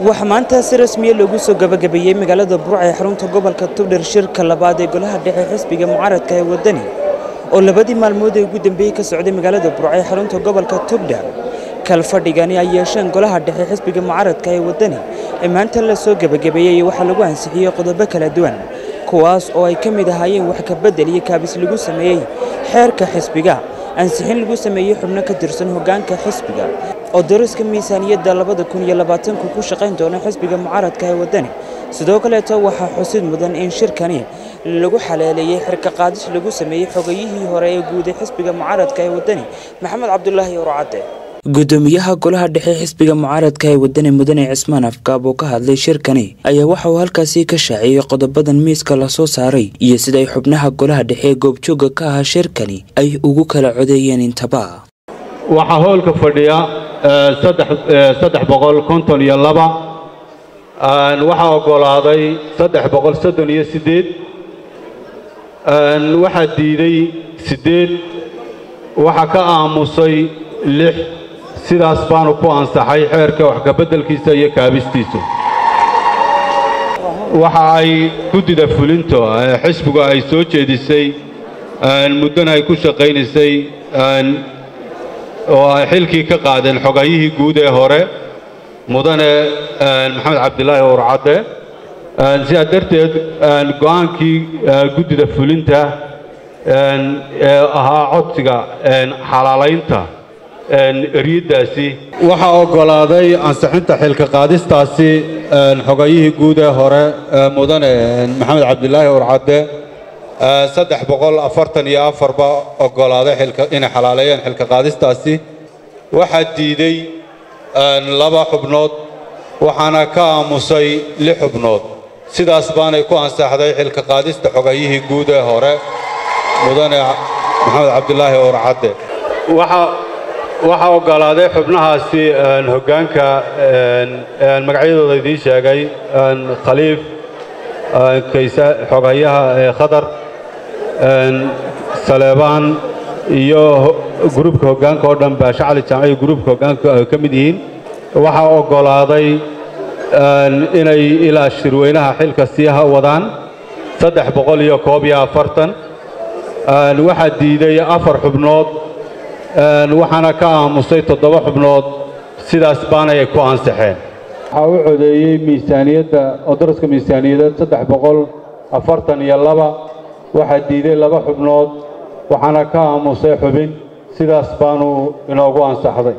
waxaa maanta si rasmiya loogu soo gabagabeeyey magaalada burca ee xarunta gobolka tubdhir shirka labaad ee golaha dhexe xisbiga mucaaradka ee waddani oo labadii maalmood ee ugu dambeeyey ka socday magaalada burca ee xarunta gobolka tubdhir kalfadhigani ay yeesheen golaha dhexe xisbiga mucaaradka ee waddani ee maanta la soo gabagabeeyey waxaa lagu ansixiyey qodobo kala duwan kuwaas oo ay ka mid ahaayeen wax ka beddel iyo kaabis lagu sameeyey xeerka xisbiga ansixin lagu sameeyey xubno ka tirsan hoggaanka xisbiga oo dariska miisaaniyadda labada kun iyo labaatanku ku shaqayn doona xisbiga mucaaradka ee waddani sidoo kaleeto waxaa xusid mudan in shirkani lagu xaleeleeyey xirka qaadis lagu sameeyey xogayihii hore ee guud ee xisbiga mucaaradka ee waddani maxamed cabdulaahi orcadde gudoomiyaha golaha dhexe xisbiga mucaaradka ee waddani mudane cismaan afgaab oo ka hadlay shirkani ayaa waxa uu halkaasi ka shaaciyey qodobadan miiska lasoo saaray iyo siday xubnaha golaha dhexe ee goobjooga ka ahaa shirkani ay ugu kala codeeyeen intaba waxaa hoolka fadhiya saddex boqol konton iyo laba waxaa oggolaaday saddex boqol soddon iyo siddeed waxaa diiday siddeed waxaa ka aamusay lix sidaas baanu ku ansaxay xeerka wax kabeddelkiisa iyo kaabistiisu waxa ay guddida fulinto xisbigu ay soo jeedisay muddana ay ku shaqaynaysay oo ay xilkii ka qaadeen xogayihii guud ee hore mudane maxamed cabdilaahi urcadde sidaa darteed go'aankii guddida fulinta ee ahaa codsiga xalaalaynta eryaddaasi waxaa oggolaaday ansixinta xilka qaadistaasi xogayihii guud ee hore mudane maxamed cabdilaahi urcadde saddex boqol afartan iyo afarba oggolaaday inay xalaaleeyeen xilka qaadistaasi waxaa diiday laba xubnood waxaana ka aamusay lix xubnood sidaas baanay ku ansaxday xilka qaadista xogayihii guud ee hore mudane maxamed cabdilaahi urcadde waxaa oggolaaday xubnahaasi hoggaanka magacyadooda idiin sheegay khaliif xogayaha khadar saleebaan iyo gruubka hoggaanka oo dhan baashe cali jaamac iyo gruubka hoggaanka ay ka mid yihiin waxaa oggolaaday inay ilaa shirweynaha xilka sii wadaan saddex boqol iyo koob iyo afartan waxaa diiday afar xubnood waxaana ka aamusay toddoba xubnood sidaas baanay ay ku ansaxeen waxaa u codeeyey miisaaniyadda oo daraska miisaaniyadeed saddex boqol afartan iyo laba waxaa diiday laba xubnood waxaana ka aamusay xubin sidaas baanu inoogu ansaxday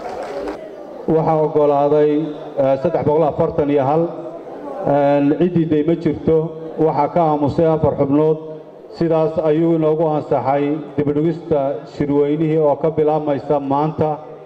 waxaa oggolaaday saddex boqol afartan iyo hal ciddiiday ma jirto waxaa ka aamusay afar xubnood sidaas ayuu inoogu ansaxay dibidhigista shirweynihii oo ka bilaabmaysa maanta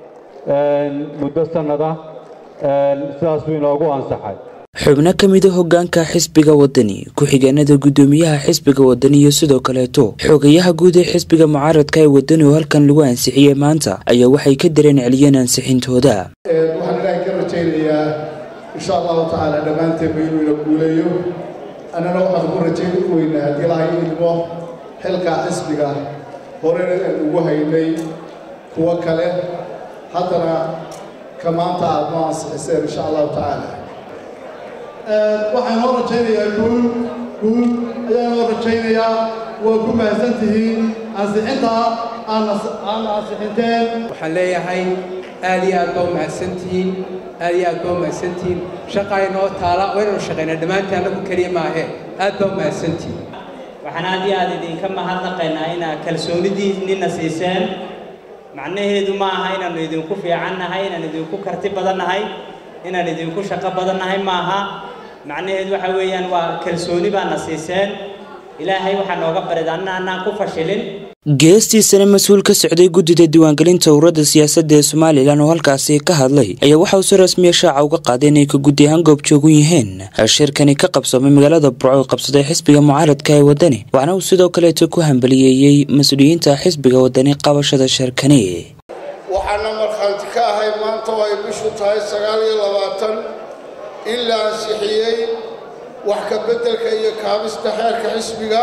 muddo sannada sidaas buu inoogu ansaxay xubno ka mida hoggaanka xisbiga waddani ku-xigeenada guddoomiyaha xisbiga waddani iyo sidoo kaleeto xogayaha guud ee xisbiga mucaaradka ee waddani oo halkan lagu ansixiyey maanta ayaa waxay ka dareen celiyeen ansixintooda waxaan ilaahay ka rajaynayaa insha allahu tacaala dhammaanteenba inuu ina guuleeyo annana waxaan ku rajayn weynaa haddii ilaahay idmo xilka xisbiga horena aan ugu haynay kuwo kale haddana ka maanta aad noo ansixiseen insha allahu tacaala waxaan noo rajaynayaa guul guul ayaan noo rajaynayaa waa ku mahadsan tihiin ansixinta aadna ansixinteen waxaan leeyahay aad iyo aad baa u mahadsantihiin aad iyo aad baa u mahadsantihiin shaqaa inoo taala waynanu shaqaynaa dhammaantii annagu keliya maahe aad baa u mahadsantihiin waxaan aad iyo aad idinka mahadnaqaynaa inaad kalsoonidiinina siiseen macnaheedu ma aha inaannu idinku fiican nahay inaan idinku karti badan nahay inaan idinku shaqo badan nahay ma aha macnaheedu waxa weeyaan waa kalsooni baana siiseen ilaahay waxaa nooga barid anna annaan ku fashilin geestiisana mas-uul ka socday guddida diiwaangelinta ururada siyaasadda ee somalilan oo halkaasi ka hadlay ayaa waxa uu si rasmiya shaaca uga qaaday inay ka guddi ahaan goobjoogu yihiin shirkani ka qabsoomay magaalada burco oo qabsaday xisbiga mucaaradka ee waddani waxaana uu sidoo kaleeto ku hambaliyeeyey mas-uuliyiinta xisbiga waddani qabashada shirkani waxaana markhaanti ka ahay maanta oo ay bishu tahay sagaal iyo labaatan in la ansixiyey wax ka beddelka iyo kaabista xeerka xisbiga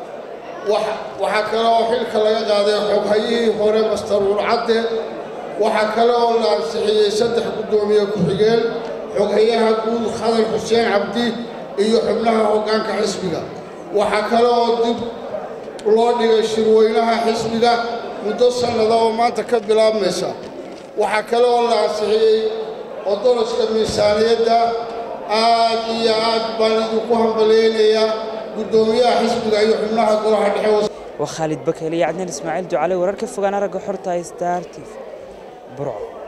waxaa kale oo xilka laga qaaday xoghayihii hore master urcadde waxaa kale oo la ansixiyey saddex guddoomiye ku-xigeen xoghayaha guud khadar xuseen cabdi iyo xubnaha hoggaanka xisbiga waxaa kale oo dib loo dhigay shirweynaha xisbiga muddo sannada oo maanta ka bilaabmaysa waxaa kale oo la ansixiyey odoloska miisaaniyadda aad iyo aad baan idinku hambalyaynayaa guddoomiyaha xisbiga iyo xubnaha golaha dhexe waa khaalid bakel iyo cadnaan ismaaciil ducale wararka fogaan aragga xorta star t v burco